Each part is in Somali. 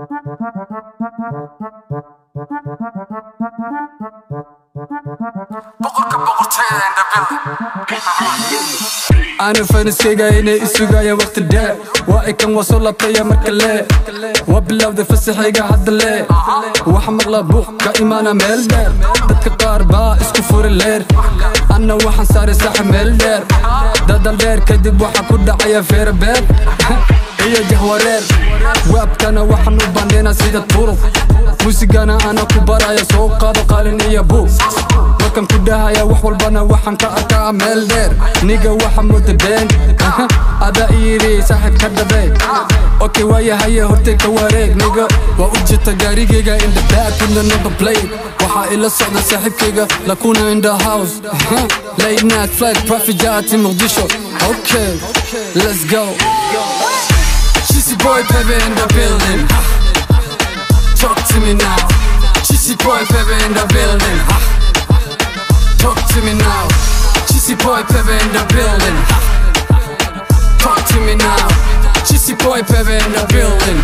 boqorka boqortooyada indhabil ana faniskayga inay isugaya waqti dheer waa ikan waa soo labtaya marka lee waa bilowday fasaxayga hadda lee waxa maqla buuq ka imaana meel dheer dadka qaar baa isku furi leer anna waxaan saaray saxa meel dheer dadal dheer kadib waxa ku dhacaya feerabeer iyo jahwareer waabkana waxaan u bandhaynaa sida turuq muusigana ana ku baraya soo qaado qalin iyo buug markan ku dhahaya wax walbana waxaan ka arkaa meel dheer niga waxa mooda been adaa iyiri saaxiib ka dhabeen okay waayahaye hortay ka wareeg niga waa u jirta gaarigayga in the back in the number plate waxaa ila socda saaxiibkayga lakuna in the house late night flight profit jaati muqdisho okay let's go Cheesy boy baby in the building Talk to me now Cheesy boy baby in the building Talk to me now Cheesy boy baby in the building Talk to me now Cheesy boy baby in the building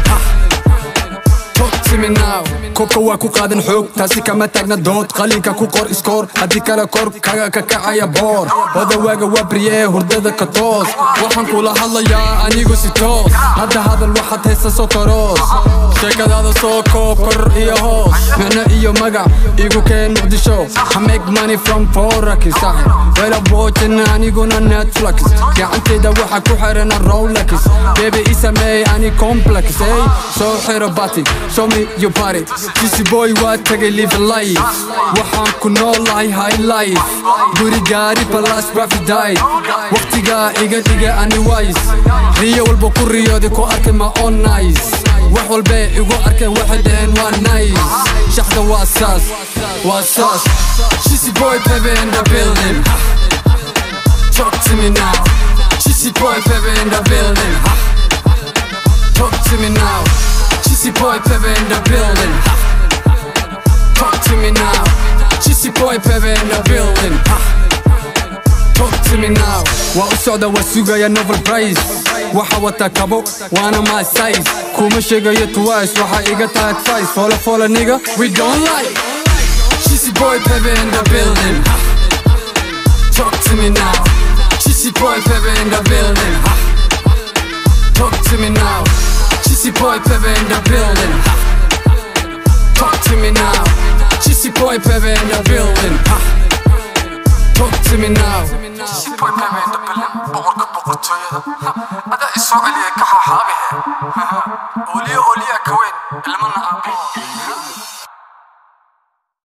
Talk to me now kobka waa ku qaadan xoog taasi kama taagna dood qalinka ku qor iskoor haddii kale kor kaga kakacaya boor odawaaga waa baryee hurdada ka toos waxaan kula hadlayaa anigu si toos hadda hadal waxaad haysa soo karoos sheekadaada soo koob kor iyo hoos micno iyo magac igu keen muqdisho I make money from forakis wela boojin aniguna netflix gacantayda waxa ku xirana rolex bebe i sameey ani complex ey soo xiro bati show me your body Kissy boy waa tagay live life waxaan ku noolahay high life guri gaari balas rafiday waqtigaa iga dhiga ani wise riyo walba ku riyooday ku arkay ma on nice wax walbee igu arkeen waxay dhaheen waa nice shaxda waa saas waa saas Kissy boy baby in the building Talk to me now Kissy boy baby in the building Talk to me now Cheesy boy baby in the building Talk to me now Cheesy boy baby in the building Talk to me now waa u socda waa sugaya novel price waxa wata kabo waana my size kuma sheegayo twice waxa iga tahay advice follow follow nigga we don't like Cheesy boy baby in the building Talk to me now Cheesy boy baby in the building Talk to me now Cheesy boy baby in the building Talk to me now Cheesy boy baby in the building Talk to me now Cheesy boy baby indhabil boqorka boqortooyada adaa isoo celiya ka xaxaabihe oliyo oliya ka weyn ilmana aabi